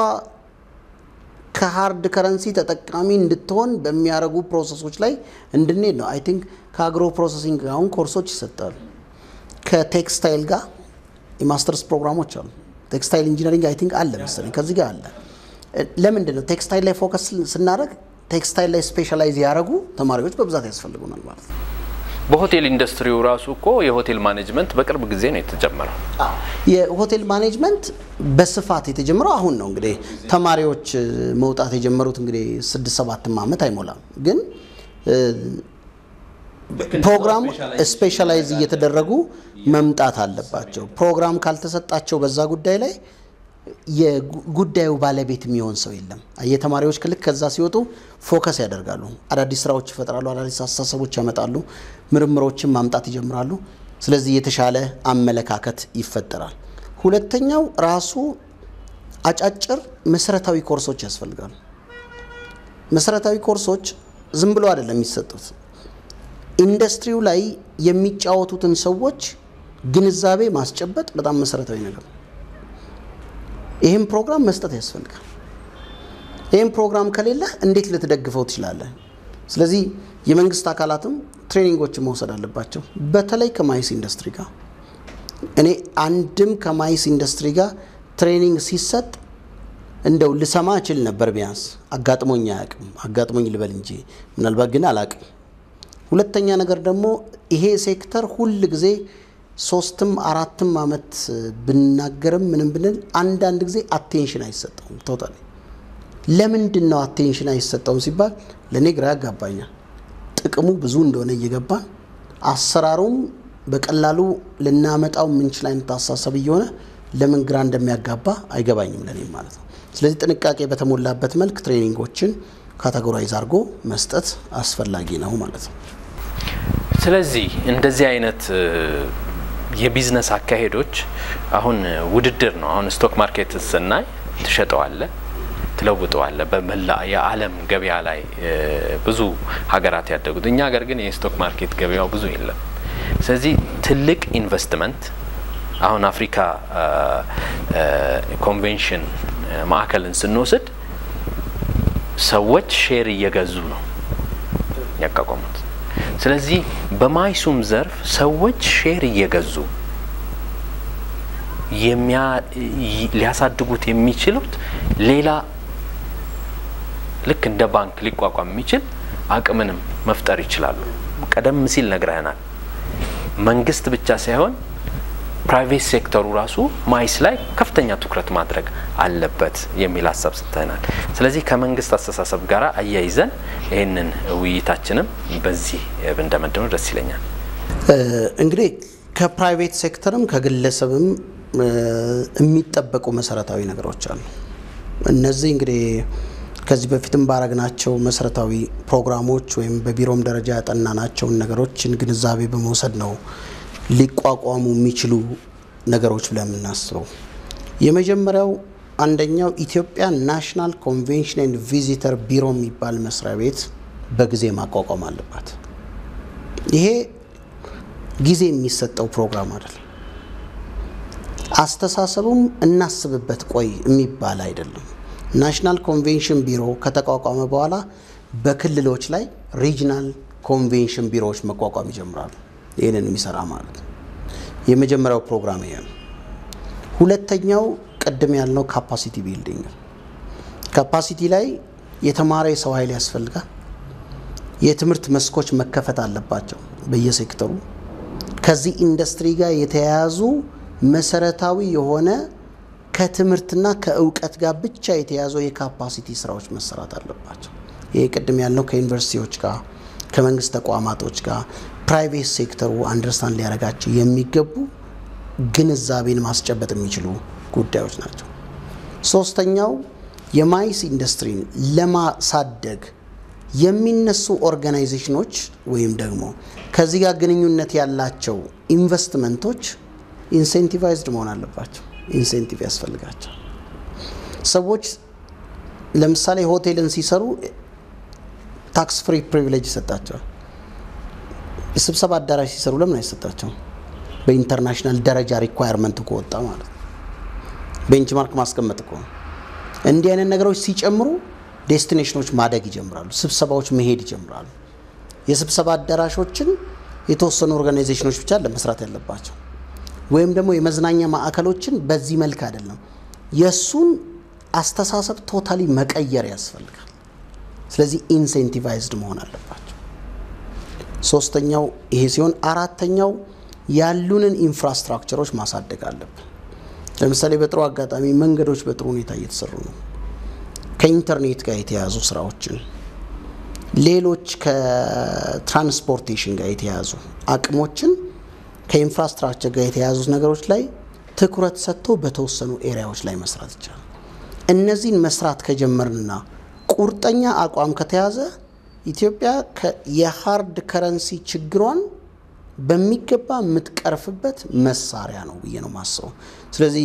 ከሀርድ ከረንሲ ተጠቃሚ እንድትሆን በሚያደርጉ ፕሮሰሶች ላይ እንድንሄድ ነው። አይ ቲንክ ከአግሮ ፕሮሰሲንግ አሁን ኮርሶች ይሰጣሉ። ከቴክስታይል ጋር የማስተርስ ፕሮግራሞች አሉ። ቴክስታይል ኢንጂነሪንግ አይ ቲንክ አለ መሰለኝ ከዚህ ጋር አለ። ለምንድን ነው ቴክስታይል ላይ ፎከስ ስናደርግ ቴክስታይል ላይ ስፔሻላይዝ ያደረጉ ተማሪዎች በብዛት ያስፈልጉናል ማለት ነው።
በሆቴል ኢንዱስትሪው ራሱ እኮ የሆቴል ማኔጅመንት በቅርብ ጊዜ ነው የተጀመረው።
የሆቴል ማኔጅመንት በስፋት የተጀመረው አሁን ነው። እንግዲህ ተማሪዎች መውጣት የጀመሩት እንግዲህ ስድስት ሰባትም ዓመት አይሞላም። ግን ፕሮግራሙ ስፔሻላይዝ እየተደረጉ መምጣት አለባቸው። ፕሮግራም ካልተሰጣቸው በዛ ጉዳይ ላይ የጉዳዩ ባለቤት የሚሆን ሰው የለም። የተማሪዎች ክልክ ከዛ ሲወጡ ፎከስ ያደርጋሉ፣ አዳዲስ ስራዎች ይፈጥራሉ፣ አዳዲስ አስተሳሰቦች ያመጣሉ፣ ምርምሮችን ማምጣት ይጀምራሉ። ስለዚህ የተሻለ አመለካከት ይፈጠራል። ሁለተኛው ራሱ አጫጭር መሰረታዊ ኮርሶች ያስፈልጋሉ። መሰረታዊ ኮርሶች ዝም ብሎ አይደለም የሚሰጡት። ኢንዱስትሪው ላይ የሚጫወቱትን ሰዎች ግንዛቤ ማስጨበጥ በጣም መሰረታዊ ነገር ነው። ይህም ፕሮግራም መስጠት ያስፈልጋል። ይህም ፕሮግራም ከሌለህ እንዴት ልትደግፈው ትችላለህ? ስለዚህ የመንግስት አካላትም ትሬኒንጎችን መውሰድ አለባቸው። በተለይ ከማይስ ኢንዱስትሪ ጋር እኔ አንድም ከማይስ ኢንዱስትሪ ጋር ትሬኒንግ ሲሰጥ እንደው ልሰማ እችል ነበር። ቢያንስ አጋጥሞኝ አያውቅም። አጋጥሞኝ ልበል እንጂ ምናልባት ግን አላውቅም። ሁለተኛ ነገር ደግሞ ይሄ ሴክተር ሁል ጊዜ ሶስትም አራትም አመት ብናገርም ምንም ብንል አንዳንድ ጊዜ አቴንሽን አይሰጠውም። ቶታሊ ለምንድን ነው አቴንሽን አይሰጠውም ሲባል ለእኔ ግራ ያጋባኛል። ጥቅሙ ብዙ እንደሆነ እየገባን አሰራሩም በቀላሉ ልናመጣው የምንችል አይነት አሳሰብ እየሆነ ለምን ግራ እንደሚያጋባ አይገባኝም ለእኔ ማለት ነው። ስለዚህ ጥንቃቄ በተሞላበት መልክ ትሬኒንጎችን ካቴጎራይዝ አድርጎ መስጠት አስፈላጊ ነው ማለት ነው።
ስለዚህ እንደዚህ አይነት የቢዝነስ አካሄዶች አሁን ውድድር ነው። አሁን ስቶክ ማርኬት ስናይ ትሸጠዋለ፣ ትለውጠዋለ በመላ የዓለም ገበያ ላይ ብዙ ሀገራት ያደጉት፣ እኛ ሀገር ግን የስቶክ ማርኬት ገበያው ብዙ የለም። ስለዚህ ትልቅ ኢንቨስትመንት አሁን አፍሪካ ኮንቬንሽን ማዕከልን ስንወስድ ሰዎች ሼር እየገዙ ነው ያቋቋሙት። ስለዚህ በማይሱም ዘርፍ ሰዎች ሼር እየገዙ ሊያሳድጉት የሚችሉት ሌላ ልክ እንደ ባንክ ሊቋቋም የሚችል አቅምንም መፍጠር ይችላሉ። ቀደም ሲል ነግረህናል። መንግስት ብቻ ሳይሆን ፕራይቬት ሴክተሩ ራሱ ማይስ ላይ ከፍተኛ ትኩረት ማድረግ አለበት የሚል ሀሳብ ሰጥተናል። ስለዚህ ከመንግስት አስተሳሰብ ጋር አያይዘን ይህንን ውይይታችንም በዚህ ብንደመድመው ደስ ይለኛል።
እንግዲህ ከፕራይቬት ሴክተርም ከግለሰብም የሚጠበቁ መሰረታዊ ነገሮች አሉ። እነዚህ እንግዲህ ከዚህ በፊትም ባረግናቸው መሰረታዊ ፕሮግራሞች ወይም በቢሮም ደረጃ ያጠናናቸውን ነገሮችን ግንዛቤ በመውሰድ ነው ሊቋቋሙ የሚችሉ ነገሮች ብለን የምናስበው። የመጀመሪያው አንደኛው ኢትዮጵያ ናሽናል ኮንቬንሽን ኤንድ ቪዚተር ቢሮ የሚባል መስሪያ ቤት በጊዜ ማቋቋም አለባት። ይሄ ጊዜ የሚሰጠው ፕሮግራም አይደለም። አስተሳሰቡም እናስብበት ቆይ የሚባል አይደለም። ናሽናል ኮንቬንሽን ቢሮ ከተቋቋመ በኋላ በክልሎች ላይ ሪጅናል ኮንቬንሽን ቢሮዎች መቋቋም ይጀምራሉ። ይህንን የሚሰራ ማለት ነው። የመጀመሪያው ፕሮግራም ይሄ ነው። ሁለተኛው ቅድም ያልነው ካፓሲቲ ቢልዲንግ። ካፓሲቲ ላይ የተማረ የሰው ኃይል ያስፈልጋል። የትምህርት መስኮች መከፈት አለባቸው በየሴክተሩ። ከዚህ ኢንዱስትሪ ጋር የተያያዙ መሰረታዊ የሆነ ከትምህርትና ከእውቀት ጋር ብቻ የተያዙ የካፓሲቲ ስራዎች መሰራት አለባቸው። ይህ ቅድም ያልነው ከዩኒቨርሲቲዎች ጋር ከመንግስት ተቋማቶች ጋር ፕራይቬት ሴክተሩ አንደርስታንድ ሊያደርጋቸው የሚገቡ ግንዛቤን ማስጨበጥ የሚችሉ ጉዳዮች ናቸው። ሶስተኛው የማይስ ኢንዱስትሪን ለማሳደግ የሚነሱ ኦርጋናይዜሽኖች ወይም ደግሞ ከዚህ ጋር ግንኙነት ያላቸው ኢንቨስትመንቶች ኢንሴንቲቫይዝድ መሆን አለባቸው። ኢንሴንቲቭ ያስፈልጋቸው። ሰዎች ለምሳሌ ሆቴልን ሲሰሩ ታክስ ፍሪ ፕሪቪሌጅ ይሰጣቸዋል። የስብሰባ አዳራሽ ሲሰሩ ለምን አይሰጣቸውም? በኢንተርናሽናል ደረጃ ሪኳየርመንት ከወጣ ማለት ነው። ቤንችማርክ ማስቀመጥ እኮ ነው። እንዲህ አይነት ነገሮች ሲጨምሩ ዴስቲኔሽኖች ማደግ ይጀምራሉ። ስብሰባዎች መሄድ ይጀምራሉ። የስብሰባ አዳራሾችን የተወሰኑ ኦርጋናይዜሽኖች ብቻ ለመስራት ያለባቸው ወይም ደግሞ የመዝናኛ ማዕከሎችን በዚህ መልክ አይደለም። የእሱን አስተሳሰብ ቶታሊ መቀየር ያስፈልጋል። ስለዚህ ኢንሴንቲቫይዝድ መሆን አለባቸው። ሶስተኛው ይሄ ሲሆን፣ አራተኛው ያሉንን ኢንፍራስትራክቸሮች ማሳደግ አለብን። ለምሳሌ በጥሩ አጋጣሚ መንገዶች በጥሩ ሁኔታ እየተሰሩ ነው። ከኢንተርኔት ጋር የተያያዙ ስራዎችን፣ ሌሎች ከትራንስፖርቴሽን ጋር የተያያዙ አቅሞችን ከኢንፍራስትራክቸር ጋር የተያያዙት ነገሮች ላይ ትኩረት ሰጥቶ በተወሰኑ ኤሪያዎች ላይ መስራት ይቻላል። እነዚህን መስራት ከጀመርንና ቁርጠኛ አቋም ከተያዘ ኢትዮጵያ የሀርድ ከረንሲ ችግሯን በሚገባ የምትቀርፍበት መሳሪያ ነው ብዬ ነው ማስበው። ስለዚህ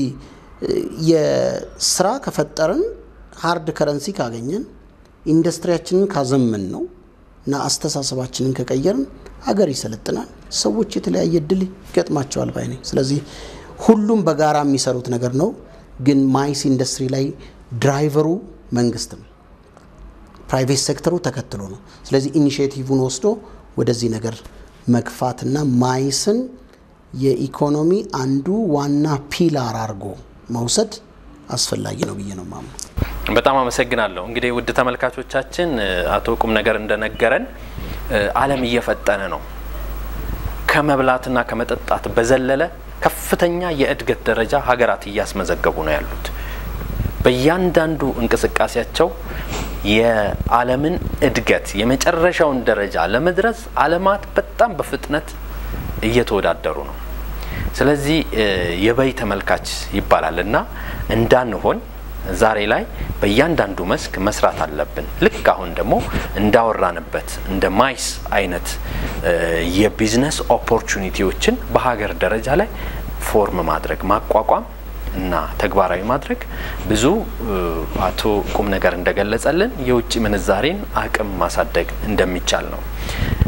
የስራ ከፈጠርን ሀርድ ከረንሲ ካገኘን ኢንዱስትሪያችንን ካዘመን ነው እና አስተሳሰባችንን ከቀየርን ሀገር ይሰለጥናል፣ ሰዎች የተለያየ እድል ይገጥማቸዋል ባይ ነኝ። ስለዚህ ሁሉም በጋራ የሚሰሩት ነገር ነው። ግን ማይስ ኢንዱስትሪ ላይ ድራይቨሩ መንግስት ነው፣ ፕራይቬት ሴክተሩ ተከትሎ ነው። ስለዚህ ኢኒሽቲቭን ወስዶ ወደዚህ ነገር መግፋትና ማይስን የኢኮኖሚ አንዱ ዋና ፒላር አድርጎ መውሰድ አስፈላጊ ነው ብዬ ነው ማምነው።
በጣም አመሰግናለሁ። እንግዲህ ውድ ተመልካቾቻችን አቶ ቁም ነገር እንደነገረን ዓለም እየፈጠነ ነው። ከመብላትና ከመጠጣት በዘለለ ከፍተኛ የእድገት ደረጃ ሀገራት እያስመዘገቡ ነው ያሉት። በእያንዳንዱ እንቅስቃሴያቸው የዓለምን እድገት የመጨረሻውን ደረጃ ለመድረስ ዓለማት በጣም በፍጥነት እየተወዳደሩ ነው። ስለዚህ የበይ ተመልካች ይባላል እና እንዳንሆን ዛሬ ላይ በእያንዳንዱ መስክ መስራት አለብን። ልክ አሁን ደግሞ እንዳወራንበት እንደ ማይስ አይነት የቢዝነስ ኦፖርቹኒቲዎችን በሀገር ደረጃ ላይ ፎርም ማድረግ ማቋቋም እና ተግባራዊ ማድረግ ብዙ አቶ ቁም ነገር እንደገለጸልን የውጭ ምንዛሬን አቅም ማሳደግ እንደሚቻል ነው። ውድ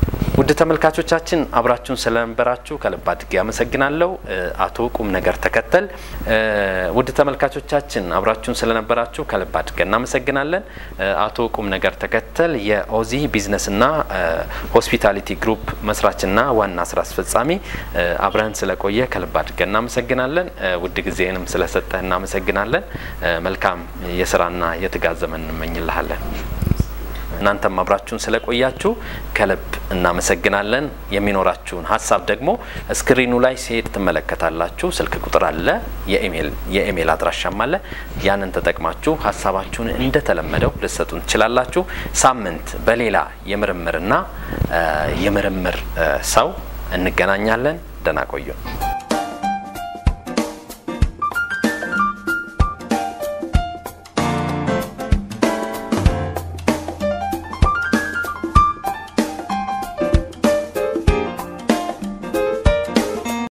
ውድ ተመልካቾቻችን አብራችሁን ስለነበራችሁ ከልብ አድርጌ አመሰግናለሁ። አቶ ቁም ነገር ተከተል። ውድ ተመልካቾቻችን አብራችሁን ስለነበራችሁ ከልብ አድርገን እናመሰግናለን። አቶ ቁም ነገር ተከተል የኦዚ ቢዝነስና ሆስፒታሊቲ ግሩፕ መስራችና ዋና ስራ አስፈጻሚ፣ አብረን ስለቆየ ከልብ አድርገን እናመሰግናለን። ውድ ጊዜንም ስለሰጠህ እናመሰግናለን። መልካም የስራና የትጋት ዘመን እንመኝልሃለን። እናንተም አብራችሁን ስለቆያችሁ ከልብ እናመሰግናለን። የሚኖራችሁን ሀሳብ ደግሞ ስክሪኑ ላይ ሲሄድ ትመለከታላችሁ። ስልክ ቁጥር አለ፣ የኢሜይል አድራሻም አለ። ያንን ተጠቅማችሁ ሀሳባችሁን እንደተለመደው ልትሰጡን ትችላላችሁ። ሳምንት በሌላ የምርምርና የምርምር ሰው እንገናኛለን። ደህና ቆዩ።